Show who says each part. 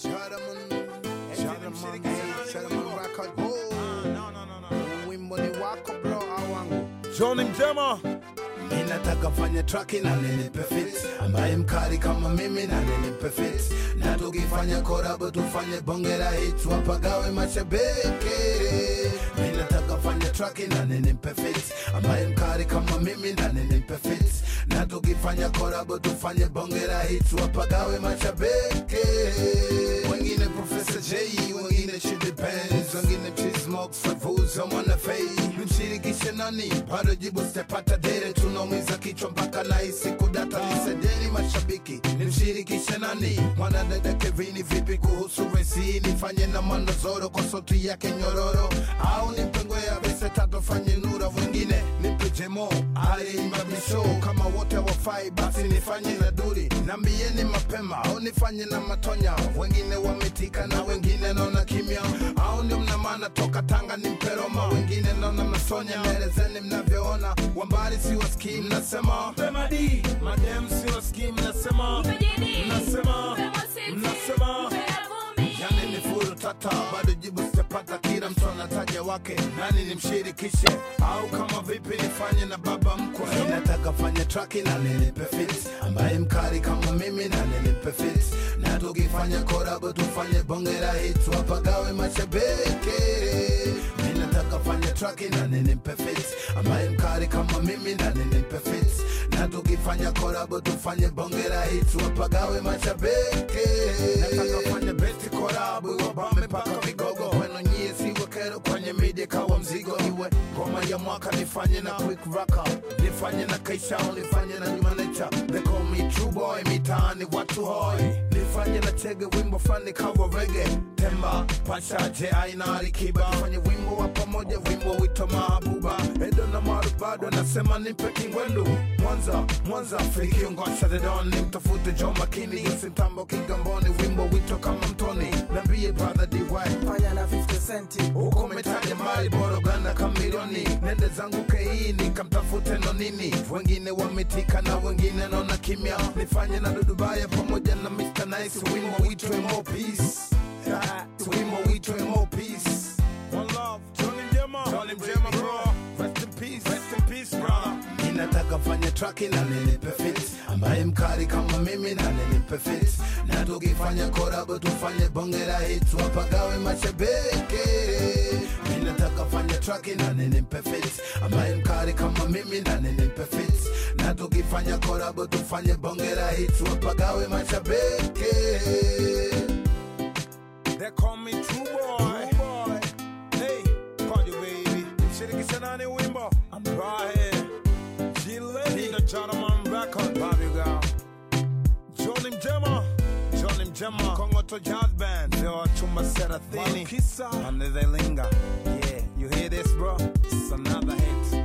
Speaker 1: Charaman, Charaman, Charaman record. Oh, wimbo ni wako bro au wangu?
Speaker 2: Johnny Mjema
Speaker 1: Mimi nataka fanya track na nilipe fit ambaye mkali kama mimi na nilipe fit na tukifanya collab tufanye bonge la hit wapagawe mashabiki Mimi nataka fanya track na nilipe fit ambaye mkali kama mimi na nilipe fit na tukifanya collab tufanye bonge la hit wapagawe mashabiki wengine Professor J wengine Chidi Benz wengine Chismox Favuza mwana fei mshirikishe nani bado jibu sitapata dere tunaumiza kichwa mpaka nahisi kudata nisedeni mashabiki nimshirikishe nani mwanadada Kevini vipi kuhusu resi nifanye na mandozoro kwa sauti yake nyororo au nipengwe ya vese tatu fanye nura wengine nipe jemo aliimba misho kama wote wafai basi nifanye na duri nambieni mapema au nifanye na matonya wengine wametika na wengine naona kimya au ndio mna maana toka tanga ni mperoma wengine naona masonya melezeni mnavyoona wambali siwasikii mnasema
Speaker 2: Pemadi Madem sio skim Nasema Nasema Nasema
Speaker 1: yani ni furu tata bado jibu sitapata kila mtu anataja wake nani nimshirikishe au kama vipi nifanye na baba mkwe nataka fanya traki na nilipe fit ambaye mkali kama mimi na nilipe fit na tukifanya korabo tufanye bonge la hit wapagawe mashabiki mi nataka fanya traki na nilipe fit ambaye mkali kama mimi na nilipe fit na tukifanya korabo tufanye bonge la hit wapagawe mashabiki nataka fanya besti korabu wabame mpaka vigogo weno nyie siwe kero kwenye media kawa mzigo iwe ngoma ya mwaka nifanye na quick raka nifanye na kaisha nifanye na nyuma nature they call me true boy mitaani watu hoi nifanye na chege wimbo fani kawa rege temba pasha je aina alikiba fanye wimbo wa pamoja wimbo wito mahabuba edo na maru bado nasema nipe kingwendu mwanza mwanza fikiongosa dedon nimtafute jo makini simtambo kigamboni wimbo wito kama mtoni nambie brother dy
Speaker 3: fanya na 50 centi
Speaker 1: huko metaja mali boroganda kamilioni nende zangu kei nikamtafute nonini wengine wametika na wengine naona kimya nifanye na dudubaya pamoja na Mr. Nice wimbo witwe more peace Ah, wimbo witwe more peace
Speaker 2: One love Johnny Mjema Johnny Mjema bro Rest in peace Rest in peace brother
Speaker 1: ninataka fanya traki na nilipe fit ambaye mkali kama mimi na nilipe fit na tukifanya korabo tufanye bonge la hit wapagawe mashabiki ninataka fanya traki na nilipe fit ambaye mkali kama mimi na nilipe fit na tukifanya korabo tufanye bonge la hit wapagawe mashabiki
Speaker 2: They call me True Boy. Hey, party baby. Mshirikisha nani wimbo? I'm right here. G-Lady, the gentleman record. Bobby girl. Johnny Mjema. Johnny Mjema. Kongo to Jazz Band. Leo chumba thelathini. Malkisa. Ande they linger. Yeah, you hear this bro? It's another hit.